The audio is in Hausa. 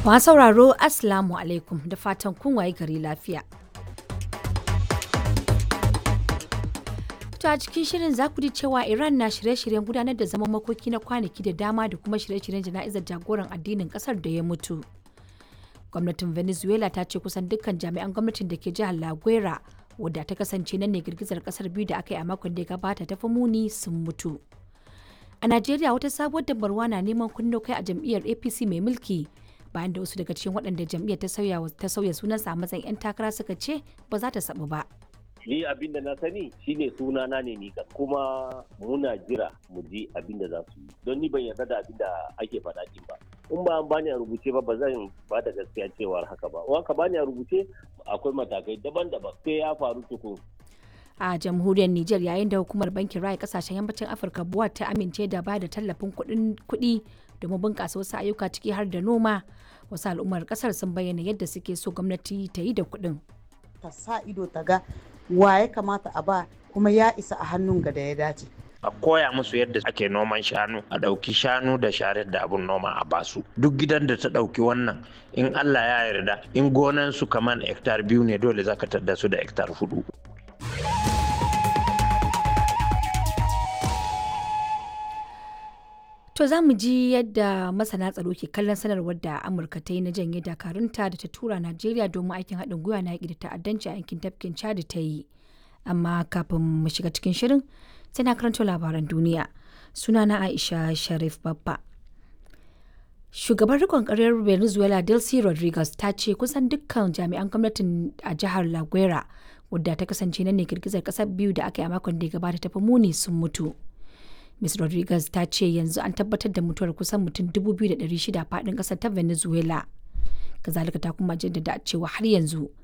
Masu sauraro Assalamu alaikum da fatan kun waye gari lafiya. To a cikin shirin za ku ji cewa Iran na shirye-shiryen gudanar da zaman makoki na kwanaki da dama da kuma shirye-shiryen jana'izar jagoran addinin kasar da ya mutu. Gwamnatin Venezuela ta ce kusan dukkan jami'an gwamnatin da ke jihar La Guera wadda ta kasance nan ne girgizar kasar biyu da aka yi a makon da ya gabata ta fi muni sun mutu. A Najeriya wata sabuwar dabarwa na neman kunno kai a jam'iyyar APC mai mulki bayan da wasu daga cikin waɗanda jam'iyyar ta sauya ta sauya sunansa a matsayin 'yan takara suka ce ba za ta sabu ba. ni abin da na sani shine suna na ne ni kuma muna jira mu ji abin da za su yi don ni ban yarda da abin da ake faɗa din ba in ba an bani a rubuce ba ba zan ba da gaskiya cewar haka ba in ka bani a rubuce akwai matakai daban-daban sai ya faru tukun a jamhuriyar Nijar yayin da hukumar bankin raya kasashen yammacin Afirka buwa ta amince da ba da tallafin kuɗi domin bunƙasa wasu ayyuka ciki har da noma wasu al'ummar ƙasar sun bayyana yadda suke so gwamnati ta yi da kuɗin. ta sa ido ta ga wa ya kamata a ba kuma ya isa a hannun ga da ya dace. a koya musu yadda ake noman shanu a ɗauki shanu da sharar da abun noma a basu duk gidan da ta ɗauki wannan in allah ya yarda in gonan su kaman hektar biyu ne dole zaka tadda su da hektar hudu To za mu ji yadda masana tsaro ke kallon sanarwar da Amurka ta yi na janye dakarunta da ta tura Najeriya domin aikin haɗin gwiwa na yaƙi da ta'addanci a yankin tafkin Chad ta yi. Amma kafin mu shiga cikin shirin sai na karanto labaran duniya. Sunana Aisha Sharif Babba. Shugaban rikon ƙaryar Venezuela Delcy Rodriguez ta ce kusan dukkan jami'an gwamnatin a jihar La Guera wadda ta kasance nan ne girgizar ƙasar biyu da aka yi a makon da ya gabata ta fi muni sun mutu. Ms. Rodriguez ta ce yanzu an tabbatar da mutuwar kusan mutum 2,600 faɗin ƙasar ta Venezuela. Kazalika ta kuma jaddada cewa har yanzu